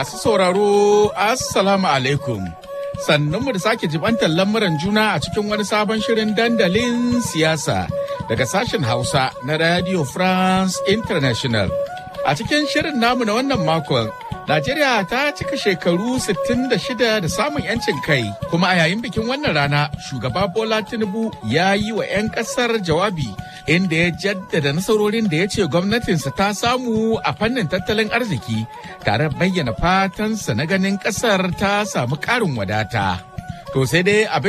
Masu sauraro, Assalamu alaikum. Sannunmu da sake jibantar lamuran juna a cikin wani sabon shirin dandalin siyasa daga sashen Hausa na Radio France International. A cikin shirin namu na wannan makon, Najeriya ta cika shekaru 66 da samun 'yancin kai, kuma a yayin bikin wannan rana, shugaba Bola Tinubu ya yi wa 'yan ƙasar jawabi inda ya jaddada nasarorin da ya ce gwamnatinsa ta samu a fannin tattalin arziki tare bayyana fatansa na ganin ƙasar ta samu ƙarin wadata. To sai dai abin